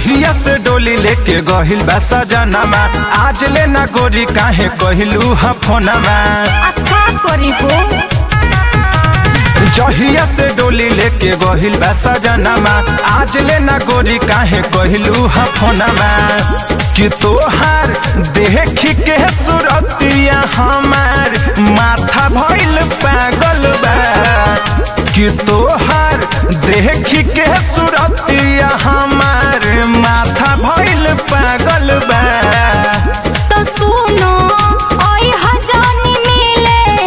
जहिया से डोली लेके गहिल बा सजनमा आज ले ना गोरी काहे कहिलू हा फोनमा अक्का करी हो जहिया से डोली लेके गहिल बा सजनमा आज ले ना गोरी काहे कहिलू हा फोनमा कि तोहार देख के सुरतिया हमार माथा भइल पागल बा कि तोहार देख के सुरतिया हमार माथा भइल पागल बा तो सुनो ओई हजानी मिले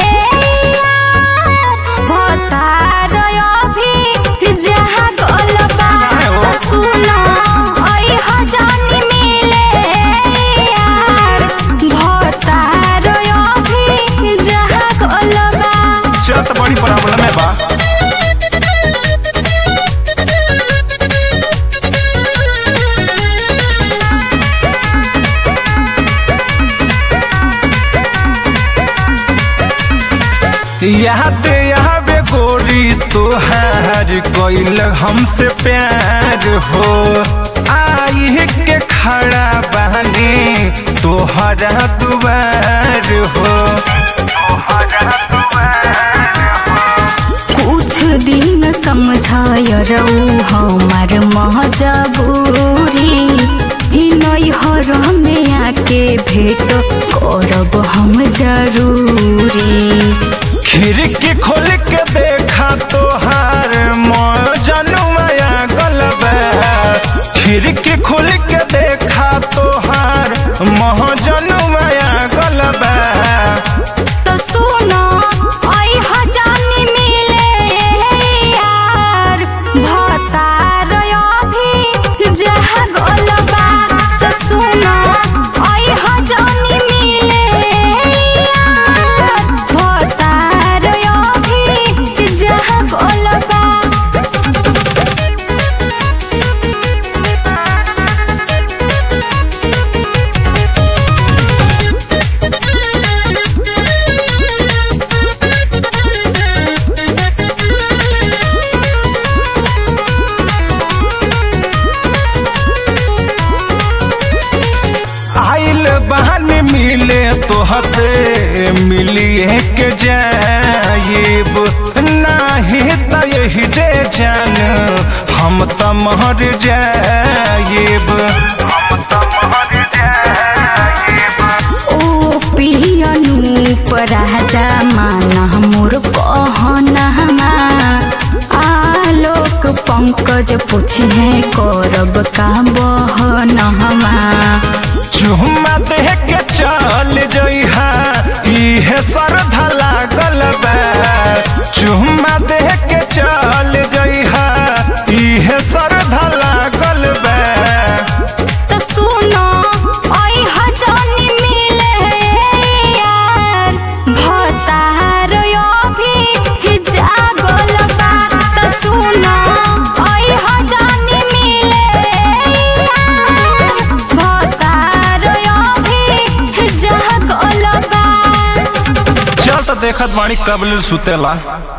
भतार अभी जहाँ गलबा तो सुनो ओई हजानी मिले यार भतार अभी जहाँ गलबा चल त बड़ी प्रॉब्लम है बा याद आवे गोरी तोहार कोइल हमसे प्यार हो आई के खड़ा बहनी तोहरा दुबार हो तोहरा दुबार कुछ दिन समझाय रहू हमार मजबूरी ई नैहर में आके भेट करब हम जरूरी खिड़की खोल के देखा तोहार मजनुआ गलब खिड़की खोल के देखा तोहार महजनुआ गलब तो सुनो आई हजानी मिले यार भतार अभी जहाँ गलबा तो सुनो आई हजानी मिले यार भतार अभी जहाँ गलबा आइल बहन मिले तोहर से मिलिए के जाइब नाही त यही जे जान हम त मर जाइब हम त मर जाइब ओ पियनु राजा माना मोर कहना आलोक पंकज पूछे करब का बहनहमा चुम्मा देह के चल जइहा इहे श्रद्धा लागल बा चुम्मा देह के चल जइहा इहे श्रद्धा लागल बा तो सुनो ओई हजानी मिले यार भतार अभी जागल बा तो सुनो ओई हजानी मिले यार भतार अभी जागल बा चल त देखत बाणी कबल सुतेला